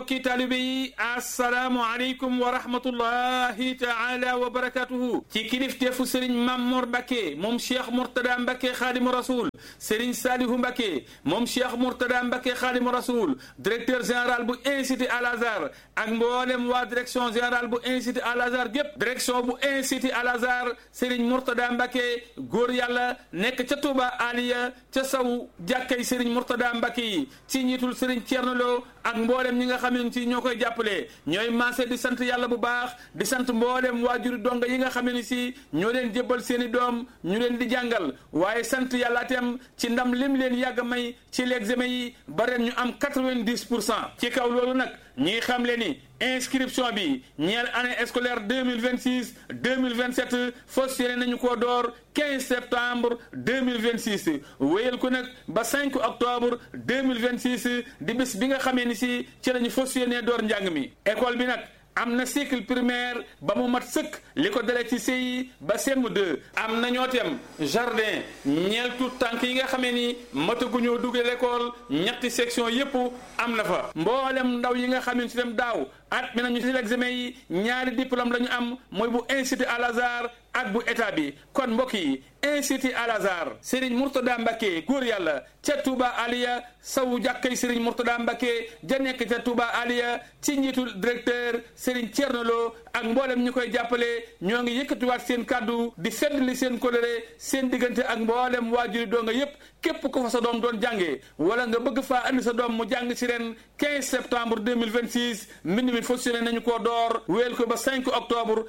mbokki taalibe yi assalaamu aleykum wa rahmatullahi taala wa barakatuhu ci kilifteefu sëriñ Mammoor Mbàkke moom cheikh Mourtada Mbàkke xaadimu rasul sëriñ Saalihu Mbàkke moom cheikh Mourtada Mbàkke xaadimu rasul directeur général bu institut Al Azhar ak mboolem waa direction générale bu institut Al Azhar gépp direction bu institut Al Azhar sëriñ Mourtada Mbàkke góor yàlla nekk ca Touba Aliya ca saw jàkkay sëriñ Mourtada Mbàkke yi ci njiitul sëriñ Ceerno Lo ak mboolem ñi nga xam ne ci ñoo koy jàppale ñooy maase di sant yàlla bu baax di sant mboolem waajuri donga yi nga xam ne si ñoo leen jébbal seen i doom ñu leen di jàngal waaye sant yàlla itam ci ndam lim leen yàgg may ci l'examen yi ba ren ñu am quatre-vingt-dix pour cent ci kaw loolu nag ñi xam le ni inscription bi ñeel année scolaire deux mille vingt six deux mille vingt sept fas yéene nañu koo door quinze septembre deux mille vingt six wéyal ko nag ba cinq octobre deux mille vingt six di bis bi nga xamee ni si ci lañu fas yéene door njàng mi école bi nag. am na cycle primaire ba mu mat sëkk li ko dalee ci CI ba CM2 am na ñoo tem jardin ñeel tout tànk yi nga xamee ni mataguñoo duggee l'école ñetti section yépp am na fa mboolem ndaw yi nga xam ne si dem daaw at mi nañu ci l'examen yi ñaari diplôme la ñu am mooy bu institut Al Azhar ak bu état bi kon mbokk yi institut Al Azhar Serigne Mourtada Mbacke góor yàlla ca Touba Aliya sawu jàkkay Serigne Mourtada Mbacke ja nekk ca Touba Aliya ci njiitul directeur Serigne Thierno Lo ak mboolem ñu koy jàppale ñoo ngi yëkkatiwaat seen kàddu di feddali seen coloré seen diggante ak mboolem waajuri doo nga yépp képp ko fa sa doom doon jàngee wala nga bëgg faa andi sa doom mu jàng ci ren 15 septembre 2026 mbind mi fonctionné nañu koo door wéel ko ba 5 octobre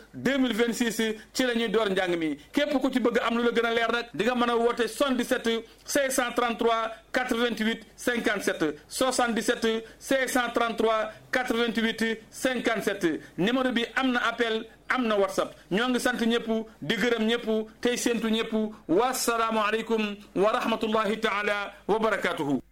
2026 ci la ñuy door njàng mi képp ku ci bëgg am lu la gën a leer nag di nga mën a woote 77 633 88 57 77 633 88 57 numéro bi am na appel am na whatsapp ñoo ngi sant ñëpp di gërëm ñëpp tey séentu ñëpp wasalaamu aleykum wa rahmatullahi taala wa barakatuhu